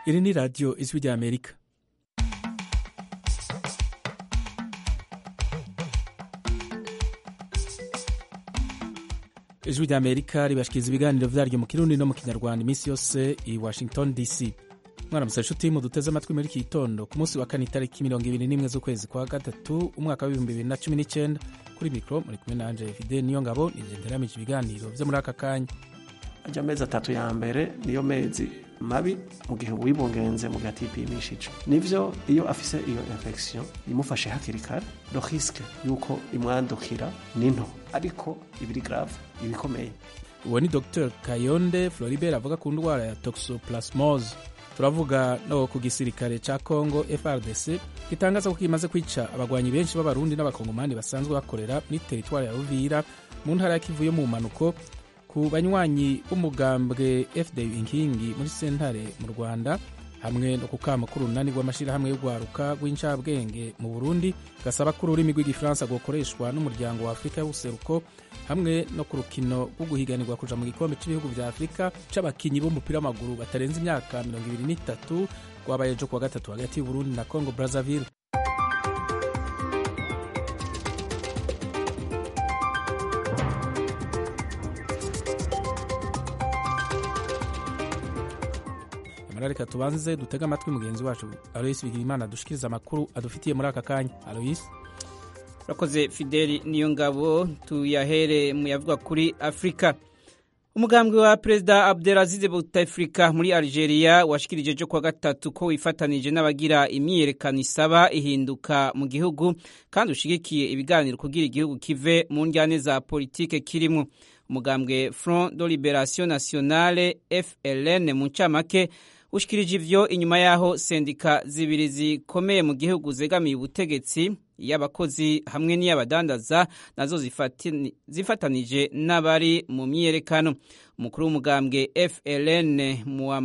iri ni radiyo ijwi rya amerika ijwi rya amerika ribashikiriza ibiganiro vyaryo mu kirundi no mu kinyarwanda iminsi yose i washington dc mwaramutse nshuti muduteze amatwi muri iki gitondo ku munsi wa kane itariki mirongo ibiri n'imwe z'ukwezi kwa gatatu umwaka w'ibihumbi bibiri na cumi n'icyenda kuri mikoro muri kumwe nanje fide niyo ngabo nigenderamije ibiganiro vyo muri aka kanya ajya amezi atatu ya mbere niyo mezi mabi mu gihe wibungenze mu gihe atipimishije nivyo iyo afise iyo infection imufashe hakiri kare no risque yuko imwandukira ni nto ariko ibiri grave ibikomeye uwo ni dr kayonde floribert avuga ku ndwara ya toxoplasmose turavuga no ku gisirikare ca congo frdc gitangaza ko kimaze kwica abagwanyi benshi b'abarundi n'abakongomani basanzwe bakorera muri teritwari ya uvira mu ntara ya kivu yo mu mpanuko ku banywanyi b'umugambwe fda inkingi muri sentare mu rwanda hamwe no ku kama k'urunani rw'amashyirahamwe y'urwaruka rw'incabwenge mu burundi gasaba ko ururimi rw'igifaransa rwokoreshwa n'umuryango wa afurika y'ubuseruko hamwe no ku rukino rwo guhiganirwa kuja mu gikombe cy'ibihugu vya afurika c'abakinyi b'umupira w'amaguru batarenze imyaka mirongo ibiri n'itatu rwabaye ejo kuwa gatatu hagati y'uburundi na congo brazzaville reka tubanze dutege amatwi mugenzi wacu aloyisi bigirimana dushikiriza amakuru adufitiye muri aka kanya aloyisi urakoze fideli niyo ngabo tuyahere mu yavuga kuri afurika umugambwe wa perezida abdelaziz bouteflika muri algeria washikirije ejo kuwa gatatu ko wifatanije n'abagira imyiyerekano isaba ihinduka mu gihugu kandi ushigikiye ibiganiro kugira igihugu kive mu njyane za politike kirimo umugambwe front de liberation nationale fln mu ncamake ushikirije ivyo inyuma yaho sendika zibiri zikomeye mu gihugu zegamiye ubutegetsi y'abakozi hamwe n'iy'abadandaza nazo zifatanije n'abari mu myiyerekano umukuru w'umugambwe fln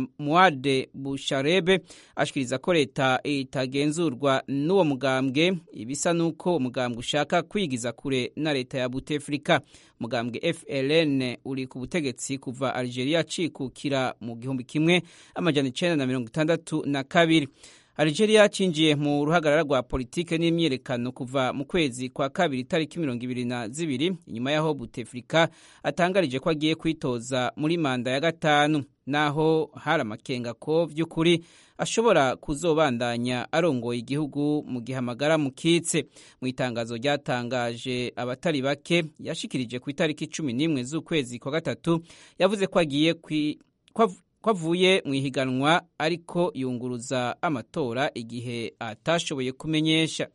muade busharebe ashikiriza ko leta itagenzurwa n'uwo mugambwe ibisa n'uko umugambwe ushaka kwigiza kure na leta ya butefrika umugambwe fln uri ku butegetsi kuva algeria cikukira mu gihumbi kimwe amajana icenda na mirongo itandatu na kabiri Algeria cinjiye mu ruhagarara rwa politike n'imyiyerekano kuva mu kwezi kwa kabiri itariki mirongo ibiri na zibiri inyuma y'aho Buteflika atangarije ko agiye kwitoza muri manda ya gatanu naho hari amakenga ko vy'ukuri ashobora kuzobandanya arongoye igihugu mu gihe amagara mukitse mu itangazo ryatangaje abatari bake yashikirije ku itariki cumi n'imwe z'ukwezi kwa gatatu yavuze ko agiye kwi ko avuye mu ihiganwa ariko yunguruza amatora igihe atashoboye kumenyesha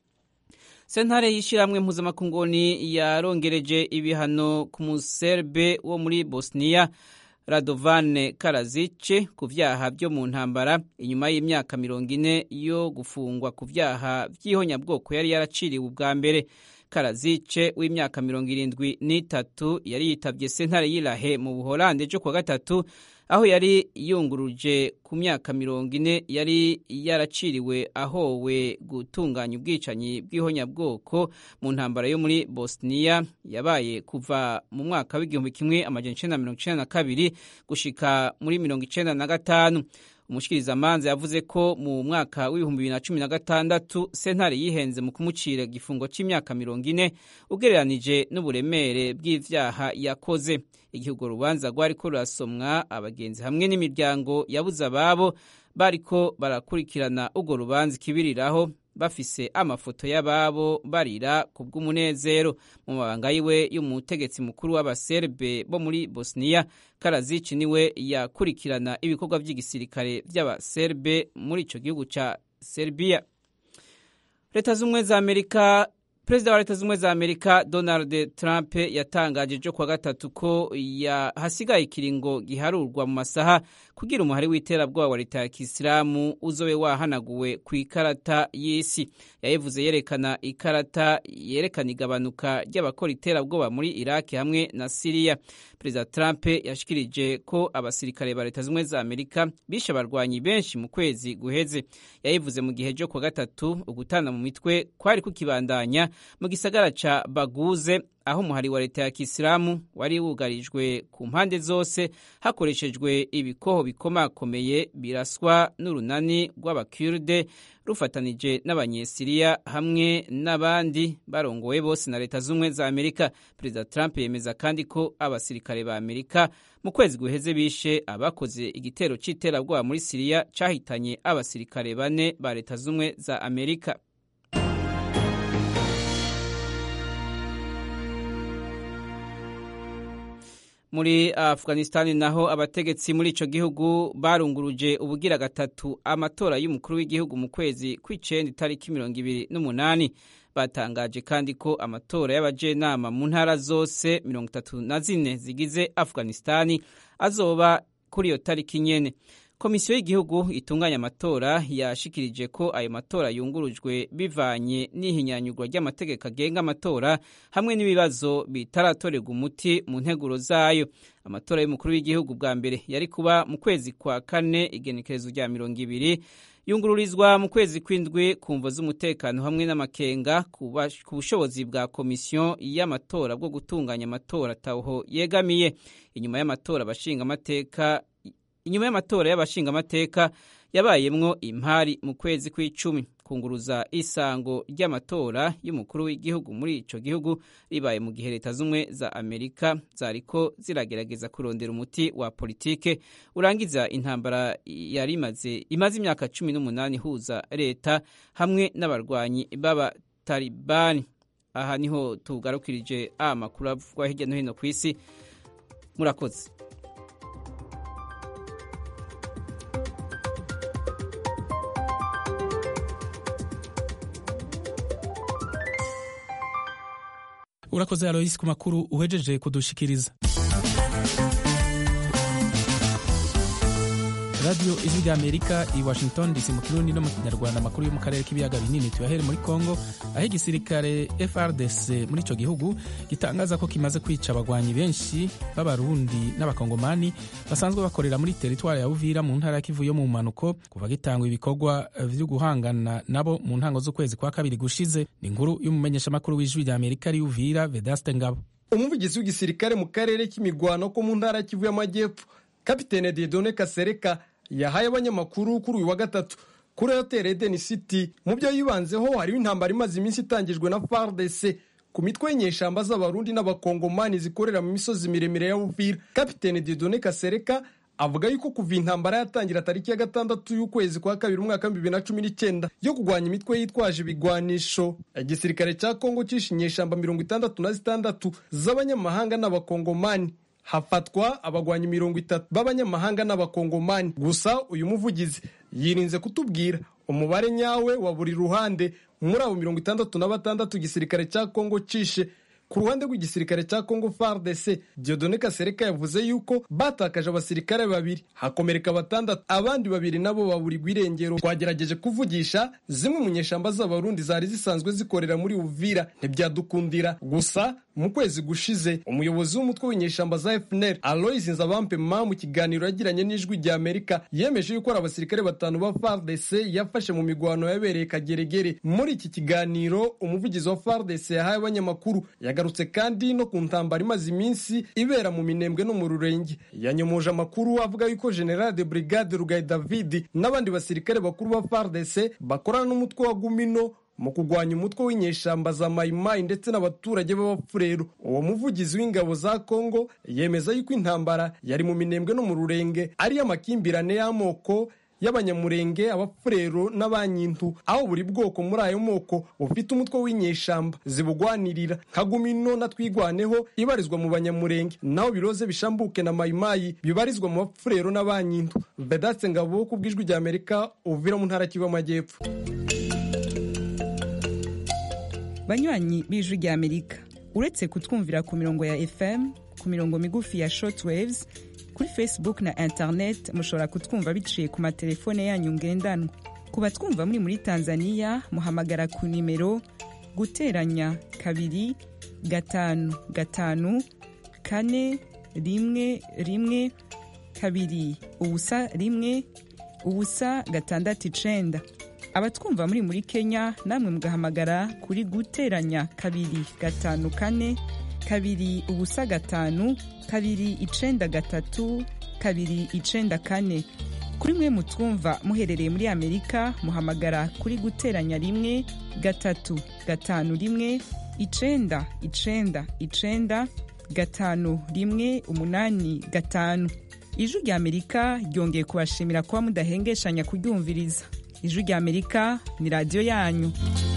sentare y'ishyirahamwe mpuzamakunguni yarongereje ibihano ku muserbe wo muri bosniya radovane karazice ku vyaha vyo mu ntambara inyuma y'imyaka mirongo ine yo gufungwa ku vyaha vy'ihonyabwoko yari yaraciriwe ubwa mbere karazice w'imyaka mirongo irindwi n'itatu yari yitavye sentare y'irahe mu buholande ejo kuwa gatatu aho yari yunguruje ku myaka mirongo ine yari yaraciriwe ahowe gutunganya ubwicanyi bw'ihonyabwoko mu ntambara yo muri bosniya yabaye kuva mu mwaka w'igihumbi kimwe amajana icenda na mirongo icenda na kabiri gushika muri mirongo icenda na gatanu umushikirizamanza yavuze ko mu mwaka w'ibihumbi bibiri na cumi na gatandatu sentare yihenze mu kumucira igifungo c'imyaka mirongo ine ugereranije n'uburemere bw'ivyaha yakoze igihe urwo rubanza rwariko rurasomwa abagenzi hamwe n'imiryango yabuze ababo bariko barakurikirana urwo rubanza ikibiriraho bafise amafoto y'ababo barira ku bw'umunezero mu mabanga yiwe y'umutegetsi mukuru w'abaserbe bo muri bosniya karazici niwe yakurikirana ibikorwa by'igisirikare by'abaserbe muri ico gihugu ca serbiya leta z'ubumwe za amerika perezida wa leta z'ubumwe za amerika donald trump yatangaje ejo kuwa gatatu ko hasigaye ikiringo giharurwa mu masaha kugira umuhari w'iterabwoba wa leta ya kisilamu uzobe wahanaguwe ku ikarata y'isi yayivuze yerekana ikarata yerekana igabanuka ry'abakora iterabwoba muri iraki hamwe na siriya perezida trump yashikirije ko abasirikare ba leta z'ubumwe za amerika bishe abarwanyi benshi mu kwezi guheze yayivuze mu gihe cyo kuwa gatatu ugutana mu mitwe kwari kukibandanya mu gisagara ca baguze aho umuhari wa leta ya kisilamu wari wugarijwe ku mpande zose hakoreshejwe ibikoho bikomakomeye biraswa n'urunani rw'abakurde rufatanije n'abanyesiriya hamwe n'abandi barongowe bose na leta z'ubumwe za amerika perezida trump yemeza kandi ko abasirikare ba amerika mu kwezi guheze bishe abakoze igitero c'iterabwoba muri siriya cahitanye abasirikare bane ba leta z'ubumwe za amerika muri afghanistan naho abategetsi muri ico gihugu barunguruje ubugira gatatu amatora y'umukuru w'igihugu mu kwezi kw'icenda itariki mirongo ibiri n'umunani batangaje kandi ko amatora y'abajenama mu ntara zose mirongo itatu na zine zigize afghanistani azoba kuri iyo tariki nyene komisiyo y'igihugu itunganya amatora yashikirije ko ayo matora yungurujwe bivanye n'ihinyanyurwa ry'amategeko agenga amatora hamwe n'ibibazo bitaratorerwa umuti mu nteguro zayo amatora y'umukuru w'igihugu bwa mbere yari kuba mu kwezi kwa kane igenekerezo rya mirongo ibiri yungururizwa mu kwezi kw'indwi ku mvo z'umutekano hamwe n'amakenga ku bushobozi bwa komisiyo y'amatora bwo gutunganya amatora ataho yegamiye inyuma y'amatora abashinga amateka inyuma y'amatora y'abashingamateka yabayemwo impari mu kwezi kw'icumi kunguruza isango ry'amatora y'umukuru w'igihugu muri ico gihugu ribaye mu gihe leta z'umwe za amerika zariko ziragerageza kurondera umuti wa politike urangiza intambara yari imaze imaze imyaka cumi n'umunani ihuza leta hamwe n'abarwanyi b'abatalibani aha niho tugarukirije amakuru avugwa hirya no hino ku isi murakoze urakoze aloyisi ku makuru uhejeje kudushikiriza radiyo ijwi rya amerika i washington dc mu kirundi no mu kinyarwanda amakuru yo mu karere k'ibiyaga binini tuyahere muri congo aho igisirikare frdc muri ico gihugu gitangaza ko kimaze kwica abagwanyi benshi b'abarundi n'abakongomani basanzwe bakorera muri teritwari ya uvira mu ntara ya kivu yo mu mpanuko kuva gitangwa ibikorwa vyo guhangana nabo mu ntango z'ukwezi kwa kabiri gushize ni inkuru y'umumenyeshamakuru w'ijwi rya amerika ari uvira vedaste ngabo umuvugizi w'igisirikare mu karere k'imigwano ko mu ntara ya kivu y'amajyepfo kapitene diedone kasereka yahaye abanyamakuru kuri uyu wa gatatu kuri hotel eden city mu byo yibanzeho hariho intambara imaze iminsi itangijwe na fardc ku mitwe y'inyeshamba z'abarundi n'abakongomani zikorera mu misozi miremire ya uvira kapitene diedone kasereka avuga yuko kuva intambara yatangira tariki ya gatandatu y'ukwezi kwa kabiri umwaka w'ibihumbi bibiri na cumi n'icyenda yo kurwanya imitwe yitwaje ibigwanisho igisirikare cya kongo cishe inyeshamba mirongo itandatu na zitandatu z'abanyamahanga n'abakongomani hafatwa abagwanyi mirongo itatu b'abanyamahanga n'abakongomani gusa uyu muvugizi yirinze kutubwira umubare nyawe wa buri ruhande muri abo mirongo itandatu na batandatu igisirikare cya kongo cishe ku ruhande rw'igisirikare cya congo fardc diodone kasereka yavuze yuko batakaje abasirikare babiri hakomereka batandatu abandi babiri nabo baburirwa irengero twagerageje kuvugisha zimwe mu nyeshamba z'abarundi zari zisanzwe zikorera muri uvira ntibyadukundira gusa mu kwezi gushize umuyobozi w'umutwe w'inyeshamba za fnr alois nzabampe ma mu kiganiro yagiranye n'ijwi rya amerika yemeje yuko ari abasirikare batanu ba fardc yafashe mu migwano yabereye kageregere muri iki kiganiro umuvugizi wa fardc yahaye abanyamakuru yagarutse kandi no ku ntambara imaze iminsi ibera mu minembwe no mu rurenge yanyomoje amakuru avuga yuko general de brigade rugayi david n'abandi basirikare bakuru ba fardc bakorana n'umutwe wa gumino mu kurwanya umutwe w'inyeshamba za mayimayi ndetse n'abaturage b'abapfurero uwo muvugizi w'ingabo za kongo yemeza yuko intambara yari mu minembwe no mu rurenge ariyo amakimbirane y'amoko y'abanyamurenge abapfurero n'abanyintu aho buri bwoko muri ayo moko bufite umutwe w'inyeshamba zibugwanirira nka gumino na twigwaneho ibarizwa mu banyamurenge naho biroze bishambuke na mayimayi bibarizwa mu bapfurero n'abanyintu vedatse ngabo ku bw'ijwi rya amerika uvira mu ntara kivu y'amajyepfo banywanyi b'ijwi rya amerika uretse kutwumvira ku mirongo ya fm ku mirongo migufi ya shortwaves kuri facebook na internet mushobora kutwumva biciye ku matelefone yanyu ngendanwa ku batwumva muri muri tanzania muhamagara ku nimero guteranya kabiri gatanu gatanu kane rimwe rimwe kabiri ubusa rimwe ubusa gatandatu icenda abatwumva muri muri kenya namwe mugahamagara kuri guteranya kabiri gatanu kane kabiri ubusa gatanu kabiri icenda gatatu kabiri icenda kane kuri mwe mutwumva muherereye muri amerika muhamagara kuri guteranya rimwe gatatu gatanu rimwe icenda icenda icenda gatanu rimwe umunani gatanu ijwi rya amerika ryongeye kubashimira kuba mudahengeshanya kuryumviriza ijwi rya amerika ni radiyo yanyu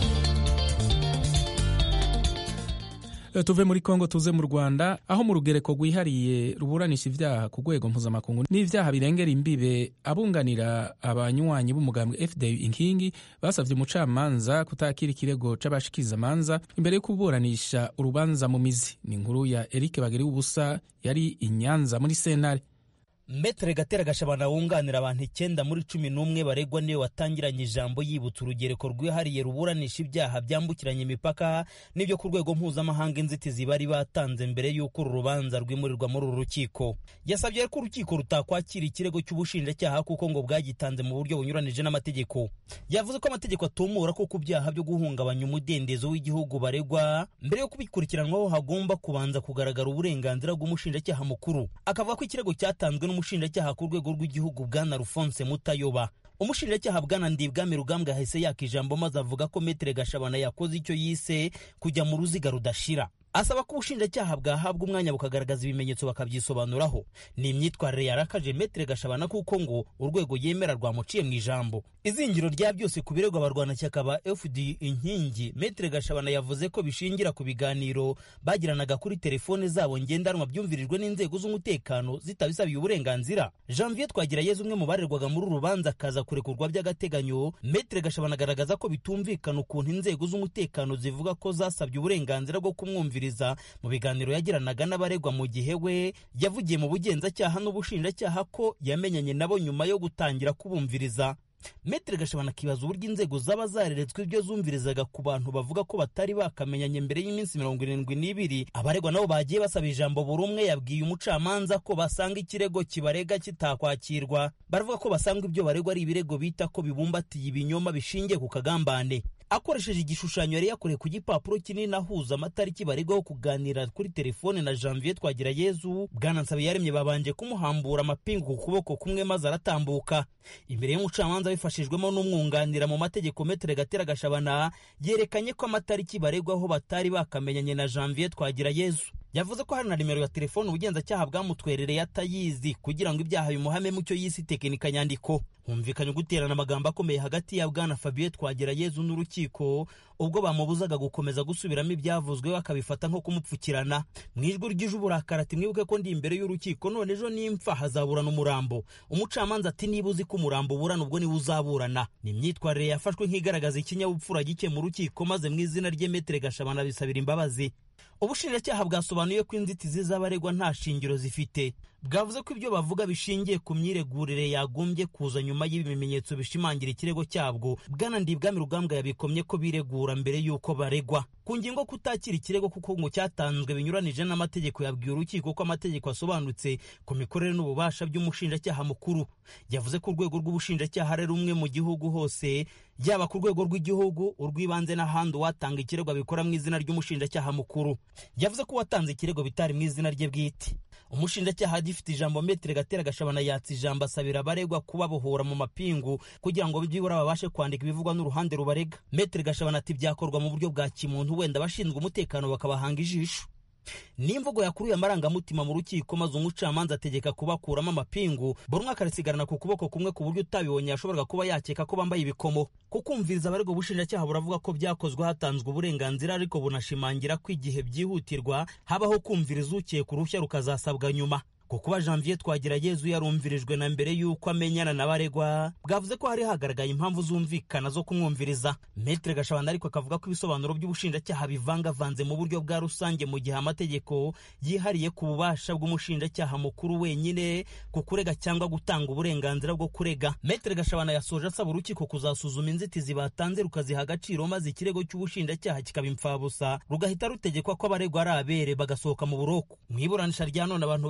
tuve muri kongo tuze mu rwanda aho mu rugereko rwihariye ruburanisha ibyaha ku rwego mpuzamakungu n'ibyaha birengera imbibe abunganira abanywanyi b'umugambwe fda inkingi basabye umucamanza kutakira ikirego c'abashikirizamanza imbere yo kuburanisha urubanza mu mizi ni inkuru ya eric bagiri ubusa yari i nyanza muri sentare Metre Gatera Gashabana wunganira abantu icyenda muri cumi n'umwe baregwa niwe watangiranye ijambo yibutsa urugereko rwihariye ruburanisha ibyaha byambukiranya imipaka n'ibyo ku rwego mpuzamahanga inzitizi bari batanze mbere y'uko uru rubanza rwimurirwa muri uru rukiko yasabye ko urukiko rutakwakira ikirego cy'ubushinjacyaha kuko ngo bwagitanze mu buryo bunyuranije n'amategeko yavuze ko amategeko atumura ko ku byaha byo guhungabanya umudendezo w'igihugu baregwa mbere yo kubikurikiranwaho hagomba kubanza kugaragara uburenganzira bw'umushinjacyaha mukuru akavuga ko ikirego cyatanzwe umushinjacyaha ku rwego rw'igihugu bwana Alphonse Mutayoba umushinjacyaha bwana Ndibwami Rugambwa yahise yaka ijambo maze avuga ko Metre Gashabana yakoze icyo yise kujya mu ruziga rudashira asaba ko ubushinjacyaha bwahabwa umwanya bukagaragaza ibimenyetso bakabyisobanuraho ni imyitwarire yarakaje Metre Gashabana kuko ngo urwego yemera rwamuciye mu ijambo izingiro rya byose ku birego abarwanashyaka ba FD inkingi Metre Gashabana yavuze ko bishingira ku biganiro bagiranaga kuri telefone zabo ngendanwa byumvirijwe n'inzego z'umutekano zitabisabiye uburenganzira Janvier Twagirayezu umwe mu barerwaga muri uru rubanza akaza kurekurwa by'agateganyo Metre Gashabana agaragaza ko bitumvikana ukuntu inzego z'umutekano zivuga ko zasabye uburenganzira bwo kumwumvira mu biganiro yagiranaga n'abaregwa mu gihe we yavugiye mu bugenzacyaha n'ubushinjacyaha ko yamenyanye nabo nyuma yo gutangira kubumviriza Metre Gashabana akibaza uburyo inzego zaba zareretswe ibyo zumvirizaga ku bantu bavuga ko batari bakamenyanye mbere y'iminsi mirongo irindwi n'ibiri abaregwa nabo bagiye basaba ijambo buri umwe yabwiye umucamanza ko basanga ikirego kibarega kitakwakirwa baravuga ko basanga ibyo baregwa ari ibirego bita ko bibumbatiye ibinyoma bishingiye ku kagambane akoresheje igishushanyo yari yakoreye ku gipapuro kinini ahuza amatariki baregwaho kuganira kuri telefone na janvier twagirayezu bwana nsabiyaremye babanje kumuhambura amapingu ku kuboko kumwe maze aratambuka imbere y'umucamanza bifashijwemo n'umwunganira mu mategeko metere gatera gashabana yerekanye ko amatariki baregwaho batari bakamenyanye na janvier twagirayezu yavuze ko hari na nimero ya telefone ubugenzacyaha bwamutwerereye atayizi kugira ngo ibyaha bimuhame mu cyo yise tekinika nyandiko humvikanye guterana amagambo akomeye hagati ya bwana fabien twagerayezu n'urukiko ubwo bamubuzaga gukomeza gusubiramo ibyavuzwe bakabifata nko kumupfukirana mu ijwi ry'ije uburakari ati mwibuke ko ndi imbere y'urukiko none ejo nimpfa hazaburana umurambo umucamanza ati niba uzi ko umurambo uburana ubwo niwe uzaburana ni imyitwarire yafashwe nk'igaragaza ikinyabupfura gike mu rukiko maze mu izina rye metere gashabana bisabira imbabazi ubushinjacyaha bwasobanuye ko inzitizi z'abaregwa nta shingiro zifite bwavuze ko ibyo bavuga bishingiye ku myiregurire yagombye kuza nyuma y'ibimenyetso bishimangira ikirego cyabwo bwana ndibwami rugambwa yabikomye ko biregura mbere y'uko baregwa ku ngingo kutakira ikirego kuko ngo cyatanzwe binyuranije n'amategeko yabwiye urukiko ko amategeko asobanutse ku mikorere n'ububasha by'umushinjacyaha mukuru yavuze ko urwego rw'ubushinjacyaha ari rumwe mu gihugu hose yaba ku rwego rw'igihugu urw'ibanze n'ahandi uwatanga ikirego abikora mu izina ry'umushinjacyaha mukuru yavuze ko uwatanze ikirego bitari mu izina rye bwite umushinjacyaha agifite ijambo metere gatera gashabana yatsa ijambo asabira abaregwa kubabohora mu mapingu kugira ngo byibura babashe kwandika ibivugwa n'uruhande rubarega metere gashabana ati byakorwa mu buryo bwa kimuntu wenda abashinzwe umutekano bakabahanga ijisho n'imvugo yakuruye amarangamutima mu rukiko maze umucamanza ategeka kubakuramo amapingu buri umwe akarisigarana ku kuboko kumwe ku buryo utabibonye yashoboraga kuba yakeka ko bambaye ibikomo kukumviriza abaregwa ubushinjacyaha buravuga ko byakozwe hatanzwe uburenganzira ariko bunashimangira ko igihe byihutirwa habaho kumviriza ukeka uruhushya rukazasabwa nyuma ku kuba janvier twagirayezu yarumvirijwe na mbere y'uko amenyana n'abaregwa bwavuze ko hari hagaragaye impamvu zumvikana zo kumwumviriza metere gashabana ariko akavuga ko ibisobanuro by'ubushinjacyaha bivangavanze mu buryo bwa rusange mu gihe amategeko yihariye ku bubasha bw'umushinjacyaha mukuru wenyine ku kurega cyangwa gutanga uburenganzira bwo kurega metere gashabana yasoje asaba urukiko kuzasuzuma inzitizi batanze rukaziha agaciro maze ikirego cy'ubushinjacyaha kikaba imfabusa rugahita rutegekwa ko abaregwa ari abere bagasohoka mu buroko mu iburanisha rya none abantu bakubise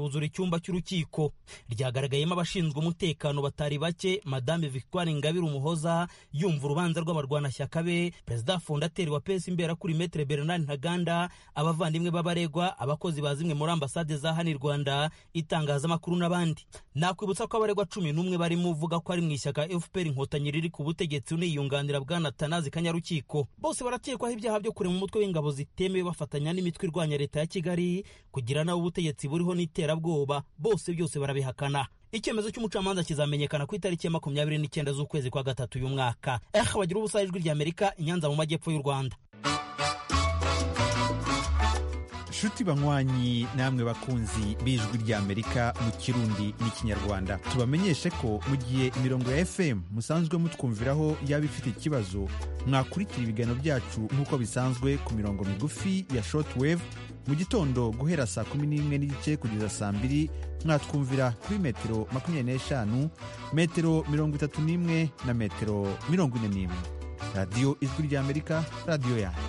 ruzura icyumba cy'urukiko ryagaragayemo abashinzwe umutekano batari bake madame victoire ingabire umuhoza yumva urubanza rw'abarwanashyaka be perezida fondateri wa pesi imbera kuri metere bernard ntaganda abavandimwe b'abaregwa abakozi ba zimwe muri ambasade za hano i rwanda itangazamakuru n'abandi nakwibutsa ko abaregwa cumi n'umwe barimo uvuga ko ari mu ishyaka fpr inkotanyi riri ku butegetsi uniyunganira bwana tanazi kanyarukiko bose barakekwaho ibyaha byo kurema umutwe w'ingabo zitemewe bafatanya n'imitwe irwanya leta ya kigali kugira nawe ubutegetsi buriho n'iterabwoba bose byose barabihakana icyemezo cy'umucamanza kizamenyekana ku itariki ya makumyabiri n'icyenda z'ukwezi kwa gatatu uyu mwaka eh bagira ubusa ijwi ry'amerika inyanza mu majyepfo y'u rwanda nshuti banywanyi namwe bakunzi b'ijwi ry'amerika mu kirundi n'ikinyarwanda tubamenyeshe ko mu gihe imirongo ya fm musanzwe mutwumviraho yaba ifite ikibazo mwakurikira ibiganiro byacu nk'uko bisanzwe ku mirongo migufi ya shortwave mu gitondo guhera saa kumi n'imwe n'igice kugeza saa mbiri mwatwumvira kuri metero makumyabiri n'eshanu metero mirongo itatu n'imwe na metero mirongo ine n'imwe radiyo ijwi ry'amerika radiyo yanyu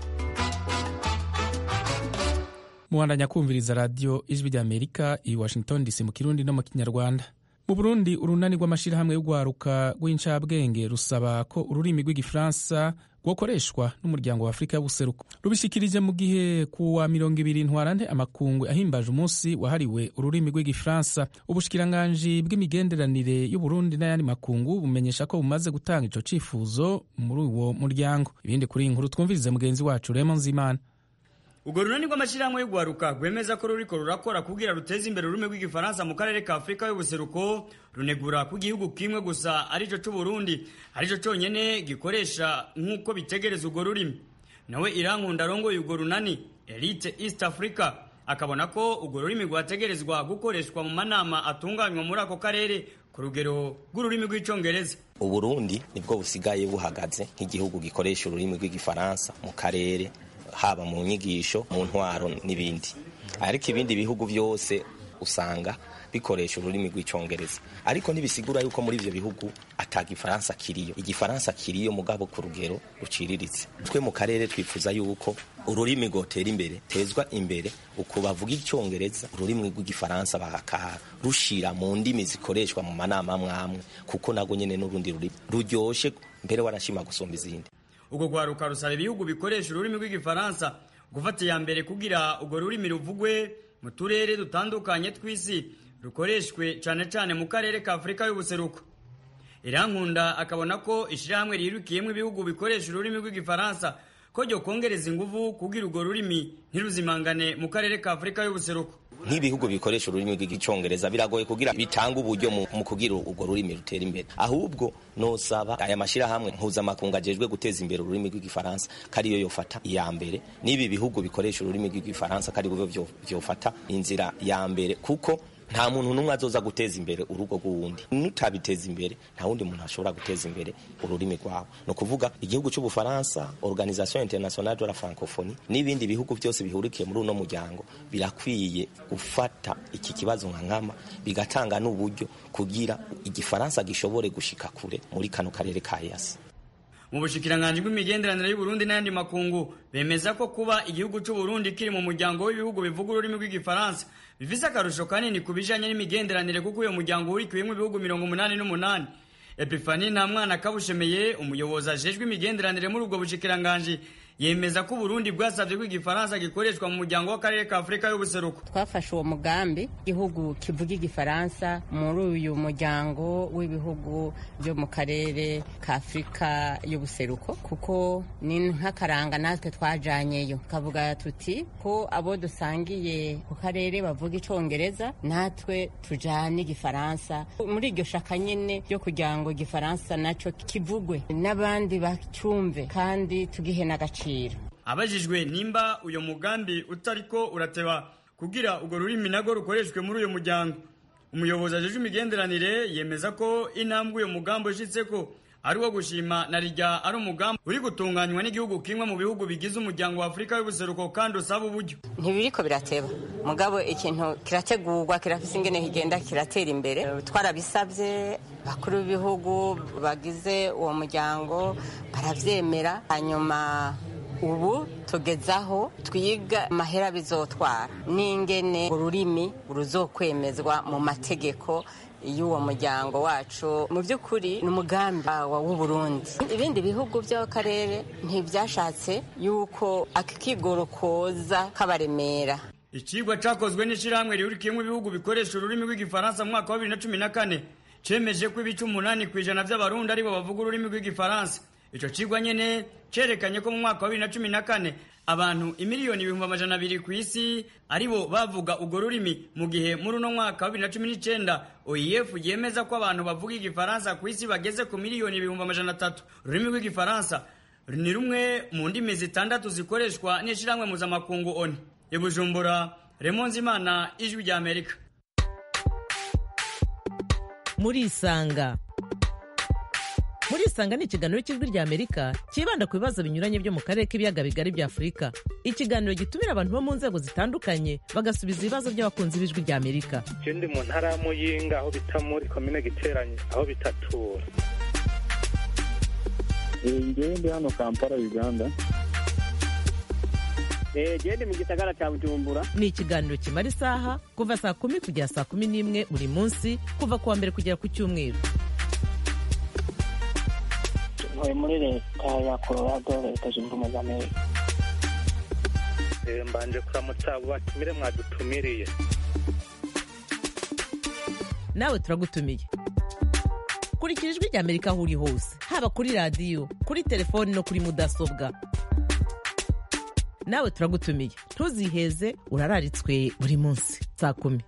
muhandanya kumviriza radiyo ijwi ry'amerika i washington dc mu kirundi no mu kinyarwanda mu burundi urunani rw'amashyirahamwe y'urwaruka rw'incabwenge rusaba ko ururimi rw'igifaransa rwakoreshwa n'umuryango wa afurika y'ubuseruko rubishyikirije mu gihe ku wa mirongo ibiri ntwarante amakungu ahimbaje umunsi wahariwe ururimi rw'igifaransa ubushikiranganji bw'imigenderanire y'uburundi n'ayandi makungu bumenyesha ko bumaze gutanga ico cifuzo muri uwo muryango ibindi kuri iyi nkuru twumvirize mugenzi wacu remo nzimana urwo runani rw'amashyirahamwe y'urwaruka rwemeza ko ruriko rurakora kugira ruteze imbere ururimi rw'igifaransa mu karere ka afurika y'ubuseruko runegura ko igihugu kimwe gusa arico c'uburundi arico conyene gikoresha nk'uko bitegereza urwo rurimi nawe irankunda arongoye urwo runani elite east africa akabona ko urwo rurimi rwategerezwa gukoreshwa mu manama atunganywa muri ako karere ku rugero rw'ururimi rw'icongereza uburundi nibwo busigaye buhagaze nk'igihugu gikoresha ururimi rw'igifaransa mu karere haba mu nyigisho mu ntwaro n'ibindi ariko ibindi bihugu byose usanga bikoresha ururimi rw'icyongereza ariko ntibisigura yuko muri ibyo bihugu ataga igifaransa kiriyo igifaransa kiriyo mugabo ku rugero ruciriritse twe mu karere twifuza yuko ururimi rwotera imbere tezwa imbere uko bavuga icyongereza ururimi rw'igifaransa bakarushira mu ndimi zikoreshwa mu manama amwe kuko nabwo nyine n'urundi rurimi ruryoshye mbere warashima gusumba izindi ubwo rwaruka rusaba ibihugu bikoresha ururimi rw'igifaransa gufata iya mbere kugira urwo rurimi ruvugwe mu turere dutandukanye tw'isi rukoreshwe cyane cyane mu karere ka afurika y'ubuseruko irankunda akabona ko ishyirahamwe rirukiyemo ibihugu bikoresha ururimi rw'igifaransa ko ryo kongereza ingufu kugira urwo rurimi ntiruzimangane mu karere ka afurika y'ubuseruko nk'ibihugu bikoresha ururimi rw'icyongereza biragoye kugira bitange uburyo mu kugira urwo rurimi rutera imbere ahubwo nosaba aya mashyirahamwe mpuzamakungu ajejwe guteza imbere ururimi rw'igifaransa ko ariyo yofata iya mbere n'ibi bihugu bikoresha ururimi rw'igifaransa ko ari byo byofata inzira ya mbere kuko nta muntu n'umwe azoza guteza imbere urugo rw'uwundi nutabiteza imbere nta wundi muntu ashobora guteza imbere ururimi rwawe ni ukuvuga igihugu cy'ubufaransa organisation internationale de la francophonie n'ibindi bihugu byose bihurikiye muri uno muryango birakwiye gufata iki kibazo nka nkama bigatanga n'uburyo kugira igifaransa gishobore gushika kure muri kano karere ka yasi mu bushikiranganji bw'imigenderanire y'uburundi n'ayandi makungu bemeza ko kuba igihugu cy'uburundi kiri mu muryango w'ibihugu bivuga ururimi rw'igifaransa bifise akarusho kanini ku bijanye n'imigenderanire kuko uyo muryango urikiyemo ibihugu mirongo umunani n'umunani epifani nta mwana kabushemeye umuyobozi ajejwe imigenderanire muri ubwo bushikiranganji yemeza ko uburundi bwasabye ko igifaransa gikoreshwa mu muryango w'akarere ka afurika y'ubuseruko twafashe uwo mugambi igihugu kivuga igifaransa muri uyu muryango w'ibihugu byo mu karere ka afurika y'ubuseruko kuko ni nk'akaranga natwe twajanyeyo tukavuga tuti ko abo dusangiye ku karere bavuga icongereza natwe tujane igifaransa muri iryo shaka nyine ryo kugira ngo igifaransa nacyo kivugwe n'abandi bacumve kandi tugihe n'agaciro abajijwe nimba uyu mugambi utariko urateba kugira urwo rurimi nago rukoreshwe muri uyu muryango umuyobozi ajejwe imigenderanire yemeza ko intambwe uyu mugambi ushitse ko ari uwo gushima na rijya ari umugambi uri gutunganywa n'igihugu kimwe mu bihugu bigize umuryango wa afurika y'ubuseruko kandi usaba uburyo ntibiriko birateba mugabo ikintu kirategurwa kirafise ingene kigenda kiratera imbere twarabisabye bakuru b'ibihugu bagize uwo muryango baravyemera hanyuma ubu tugezaho twiga amahera bizotwara n'ingene ururimi ruzokwemezwa mu mategeko y'uwo muryango wacu mu by'ukuri ni umugambi w'uburundi ibindi bihugu by'akarere ntibyashatse yuko akigoro koza kabaremera icigwa cakozwe n'ishirahamwe rihurikiyemwo ibihugu bikoresha ururimi rw'igifaransa mu mwaka wa bibiri na cumi na kane cemeje ko ibice umunani ku ijana vy'abarundi aribo bavuga ururimi rw'igifaransa ico cigwa nyene cerekanye ko mu mwaka wa bibiri na cumi na kane abantu imiliyoni ibihumbi amajana abiri ku isi aribo bavuga urwo rurimi mu gihe muri uno mwaka wa bibiri na cumi n'icenda oef yemeza ko abantu bavuga igifaransa ku isi bageze ku miliyoni ibihumbi amajana atatu ururimi rw'igifaransa ni rumwe mu ndimi zitandatu zikoreshwa n'ishirahamwe mpuzamakungu oni ibujumbura remonzi imana ijwi rya amerika murisanga murisanga ni ikiganiro cy'ijwi rya amerika cyibanda ku bibazo binyuranye byo mu karere k'ibiyaga bigari bya afurika ikiganiro gitumira abantu bo mu nzego zitandukanye bagasubiza ibibazo by'abakunzi b'ijwi rya amerika je ndi mu ntara ya muyinga aho bita muri komine giteranye aho bitatura ngewe ndi hano kampala uganda gende mu gisagara cya bujumbura ni ikiganiro kimara isaha kuva saa kumi kugera saa kumi n'imwe buri munsi kuva ku wa mbere kugera ku cyumweru ntuye muri leta ya colorado leta zunze ubumwe za amerika mbanje kuramutsa abo batumire mwadutumiriye nawe turagutumiye kurikira ijwi rya amerika aho uri hose haba kuri radiyo kuri telefoni no kuri mudasobwa nawe turagutumiye ntuziheze urararitswe buri munsi saa kumi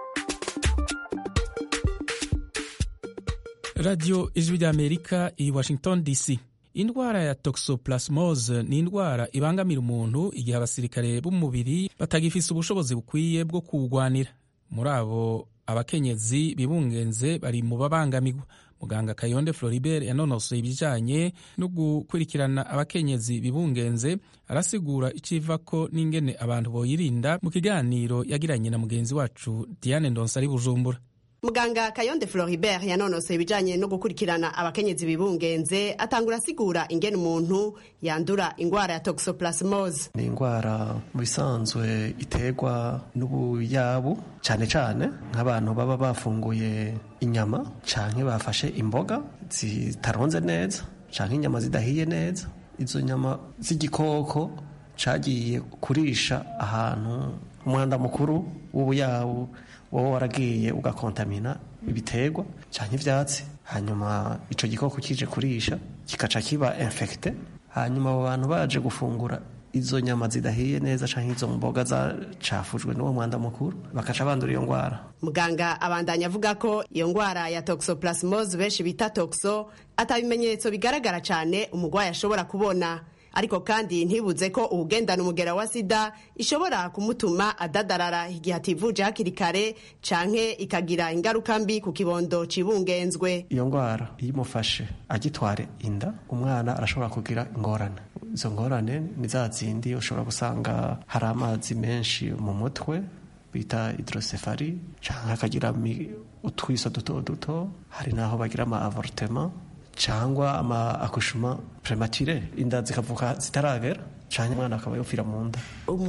radiyo ijwi ry'amerika i washington dc indwara ya toxoplasmose ni indwara ibangamira umuntu igihe abasirikare b'umubiri batagifise ubushobozi bukwiye bwo kuwugwanira muri abo abakenyezi bibungenze bari mu babangamirwa muganga kayonde floribert yanonosoye ibijyanye no gukurikirana abakenyezi bibungenze arasigura iciva ko n'ingene abantu boyirinda mu kiganiro yagiranye na mugenzi wacu diane ndonsa ari bujumbura muganga kayonde floribert yanonosoye ibijyanye no gukurikirana abakenyezi bibungenze atangura asigura ingene umuntu yandura indwara ya toxoplasmose ni indwara mu bisanzwe iterwa n'ubuyabu cyane cyane nk'abantu baba bafunguye inyama cyangwa bafashe imboga zitaronze neza cyangwa inyama zidahiye neza izo nyama z'igikoko cyagiye kurisha ahantu umwanda mukuru w'ubuyabu wowe waragiye ugakontamina ibiterwa cyangwa ibyatsi hanyuma icyo gikoko kije kurisha kikaca kiba infekite hanyuma abo bantu baje gufungura izo nyama zidahiye neza cyangwa izo mboga zacafujwe n'uwo mwanda mukuru bakaca bandura iyo ndwara muganga abandanya avuga ko iyo ndwara ya toxoplasmose benshi bita toxo atabimenyetso bigaragara cyane umurwayi ashobora kubona ariko kandi ntibuze ko uwugendana umugera wa sida ishobora kumutuma adadarara igihe ativuje hakiri kare canke ikagira ingaruka mbi ku kibondo cibungenzwe iyo ndwara iyo imufashe agitware inda umwana arashobora kugira ingorane izo ngorane ni za zindi ushobora gusanga hari amazi menshi mu mutwe bita hidrosefari cyangwa akagira utwiso duto duto hari n'aho bagira ama avortema cyangwa ama akushuma premature inda zikavuka zitaragera cyangwa umwana akaba yopfira mu nda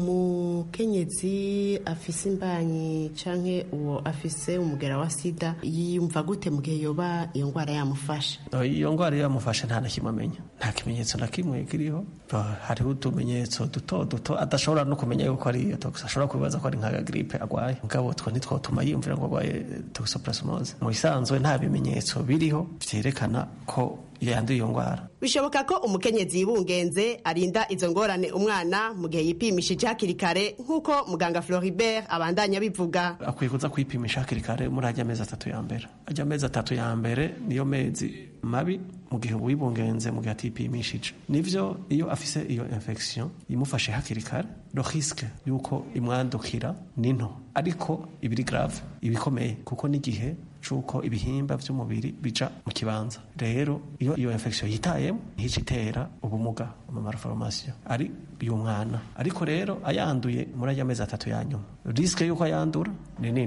umukenyezi afise imbanyi canke uwo afise umugera wa sida yiyumva gute mu gihe yoba iyo ndwara yamufasha iyo ndwara iyo yamufashe nta na kimwe amenya nta kimenyetso na kimwe kiriho hariho utumenyetso duto duto adashobora no kumenya yuko ari iyo tox ashobora kubibaza ko ari nka gripe agwaye mugabo two ntitwotuma yiyumvira ngo agwaye toxoplasmose mu bisanzwe nta bimenyetso biriho vyerekana ko yanduye iyo ndwara bishoboka ko umukenyezi yibungenze arinda izo ngorane umwana mu gihe yipimishije hakiri kare nk'uko muganga floribert abandanya bivuga akwiye kuza kwipimisha hakiri kare muri ajya amezi atatu ya mbere ajya amezi atatu ya mbere niyo mezi mabi mu gihe wibungenze mu gihe atipimishije nivyo iyo afise iyo infection imufashe hakiri kare lo risque yuko imwandukira ni nto ariko ibiri grave ibikomeye kuko n'igihe cuko ibihimba by'umubiri bija mu kibanza rero iyo iyo infection yitayemo ntici itera ubumuga mu malformation ari y'umwana ariko rero ayanduye muri ajya amezi atatu ya nyuma risque yuko ayandura ni nini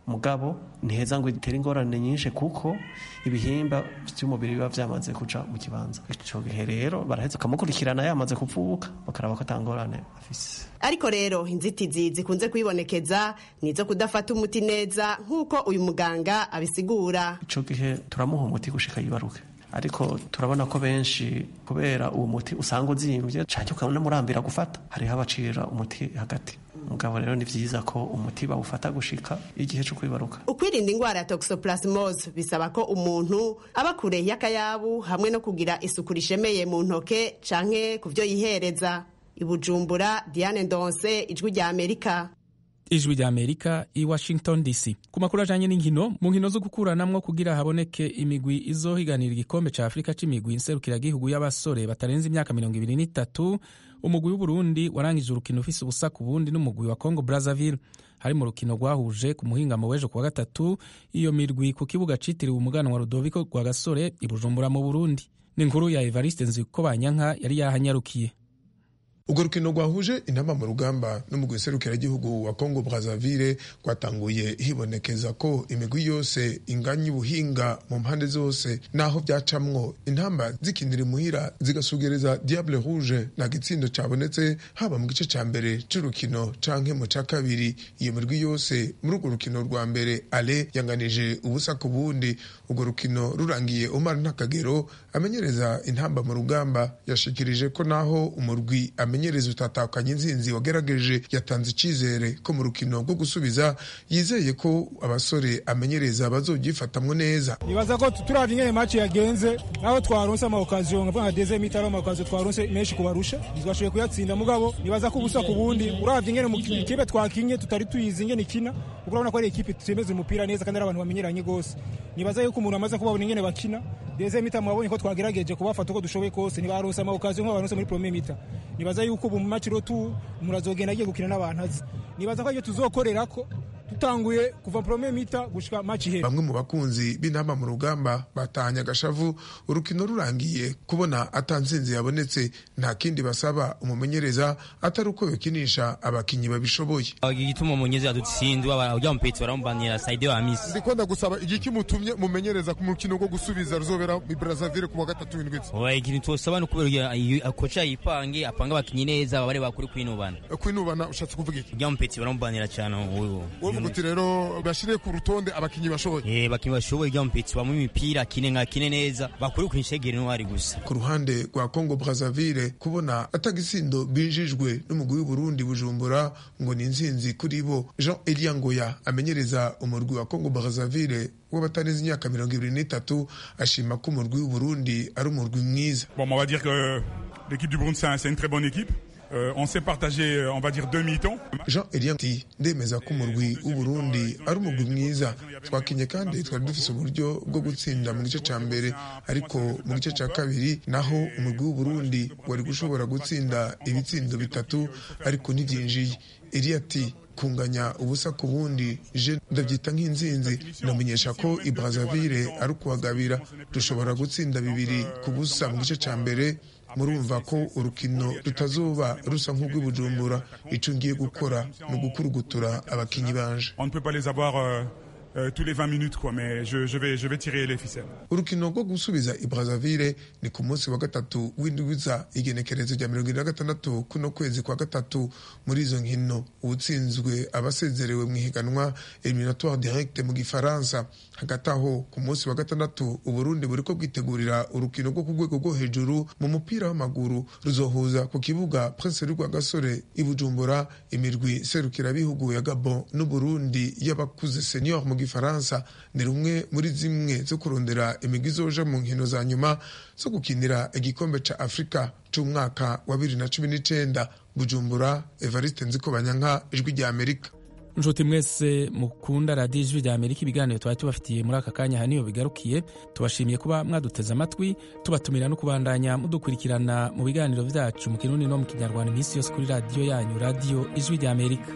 mugabo ntiheza ngo itere ingorane nyinshi kuko ibihimba by'umubiri biba byamaze kuja mu kibanza ico gihe rero baraheza bakamukurikirana yamaze kuvuka bakaraba ko atangorane afise ariko rero inzitizi zikunze kwibonekeza ni izo kudafata umuti neza nk'uko uyu muganga abisigura ico gihe turamuha umuti gushika yibaruke ariko turabona ko benshi kubera uwo muti usanga uzimvye canke ukanamurambira gufata hariho abacira umuti hagati mugabo rero ni vyiza ko umuti bawufata gushika igihe co kwibaruka ukwirinda ingwara ya toxoplasmose bisaba ko umuntu aba kure y'akayabu hamwe no kugira isuku rishemeye mu ntoke canke ku vyo yihereza ibujumbura diane ndonse ijwi rya amerika ijwi rya amerika i washington dc ku makuru ajanye n'inkino mu nkino zo gukuranamwo kugira haboneke imigwi izohiganira igikombe ca afurika c'imigwi nserukiragihugu y'abasore batarenze imyaka mirongo ibiri n'itatu umugwi w'uburundi warangije urukino ufise ubusa ku bundi n'umugwi wa congo brazzaville hari mu rukino rwahuje ku muhingamo w'ejo kuwa gatatu iyo mirwi ku kibuga citiriwe umuganwa rudoviko rwa gasore i bujumbura mu burundi ni inkuru ya evariste nziko banyanka yari yahanyarukiye urwo rukino rwahuje intama mu rugamba n'umugwi serukiragihugu wa congo brazzaville rwatanguye hibonekeza ko imigwi yose inganya ubuhinga mu mpande zose naho byacamwo intamba zikinira imuhira zigasugereza diable rouge nta gitsindo cabonetse haba mu gice ca mbere c'urukino canke mu ca kabiri iyo mirwi yose muri urwo rukino rwa mbere ale yanganije ubusa ku bundi urwo rukino rurangiye umar ntakagero amenyereza intamba mu rugamba yashikirije ko naho umurwi amenyereza utatakanye inzinzi wagerageje yatanze icizere ko mu rukino rwo gusubiza yizeye ko abasore amenyereza bazogyifatamwo neza nibaza ko turavye ingene match yagenze naho twaronse ama occasion nkavuga nka deuxième mi-temps ama occasion twaronse menshi kubarusha ntitwashoboye kuyatsinda mugabo nibaza ko ubusa ku bundi uravye ingene mu ikipe twakinye tutari tuyizi ingene ikina kuko urabona ko ari ikipe tutemeza umupira neza kandi ari abantu bamenyeranye gose nibaza yuko umuntu amaze kubabona ingene bakina deuxième mi-temps mwabonye ko twagerageje kubafata uko dushoboye kose ntibaronse ama occasion nk'abo baronse muri premier mi-temps nibaza yuko ubu mu match rotu murazogenda agiye gukina n'abantu azi nibaza ko aryo tuzokorera ko dutanguye kuva premier mita gushika match ihera bamwe mu bakunzi b'intama mu rugamba batahanye agashavu urukino rurangiye kubona atansinzi yabonetse nta kindi basaba umumenyereza atari uko yokinisha abakinyi babishoboye igituma umumenyereza dutsindwa ujya mupetsi baramubanira saide wa misi ndikunda gusaba igiki mutumye mumenyereza ku mukino wo gusubiza ruzobera mu Brazzaville ku wa gatatu w'indwi oya ikintu twosaba ni ukubera koca yipange apanga abakinyi neza babare bakuri kwinubana kwinubana ushatse kuvuga iki ujya mupetsi baramubanira cyane uwo uvuga uti rero bashire ku rutonde abakinyi bashoboye eh bakinyi bashoboye ujya mupetsi bamu imipira kine nka kine neza bakuri kwinshegere ntwari gusa ku ruhande rwa Congo Brazzaville kubona atagisindo binjijwe n'umugwi w'u Burundi Bujumbura ngo ni inzinzi kuri bo Jean Elia Ngoya amenyereza umurwi wa Congo Brazzaville w'abatarenze imyaka mirongo ibiri n'itatu ashima ko umurwi w'u Burundi ari umurwi mwiza bon on va dire que l'équipe du Burundi c'est une très bonne équipe Euh, on s'est partagé, on va dire, deux mi-temps. Jean Elian ati ndemeza ko umurwi w'uburundi ari umurwi mwiza twakinye kandi twari dufise uburyo bwo gutsinda mu gice ca mbere ariko mu gice ca kabiri naho umurwi w'uburundi wari gushobora gutsinda ibitsindo bitatu ariko ntivyinjiye Eliya ati kunganya ubusa ku bundi je ndabyita nk'inzinzi ndamenyesha ko i Brazzaville ari ukuhagabira dushobora gutsinda bibiri ku busa mu gice ca mbere murumva ko urukino rutazoba rusa nk'urw'ibujumbura icyo ngiye gukora ni ugukurugutura abakinyi banje on ne peut pas les avoir euh... Euh, tous les 20 minutes quoi mais je, je, vais, je vais tirer les ficelles urukino rwo gusubiza i Brazzaville ni ku munsi wa gatatu w'indwiza igenekerezo rya mirongo na gatandatu kuno kwezi kwa gatatu muri izo nkino uwutsinzwe abasezerewe mu ihiganwa eliminatoire direct mu gifaransa hagati aho ku munsi wa gatandatu uburundi buriko bwitegurira urukino rwo ku rwego rwo hejuru mu mupira w'amaguru ruzohuza ku kibuga prince rwa gasore i bujumbura imirwi serukirabihugu ya gabon n'uburundi y'abakuze senior mu gifaransa ni rumwe muri zimwe zo kurondera imigwi izoja mu nkino za nyuma zo gukinira igikombe ca afurika c'umwaka wa bibiri na cumi n'icenda bujumbura evariste nzikobanyanka ijwi rya amerika nshuti mwese mukunda radiyo ijwi rya amerika ibiganiro twari tubafitiye muri aka kanya niyo bigarukiye tubashimiye kuba mwaduteze amatwi tubatumira no kubandanya mudukurikirana mu biganiro byacu mu kirundi no mu kinyarwanda iminsi yose kuri radiyo yanyu radiyo ijwi rya amerika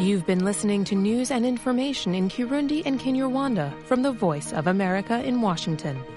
You've been listening to news and information in Kirundi and Kinyarwanda from the Voice of America in Washington.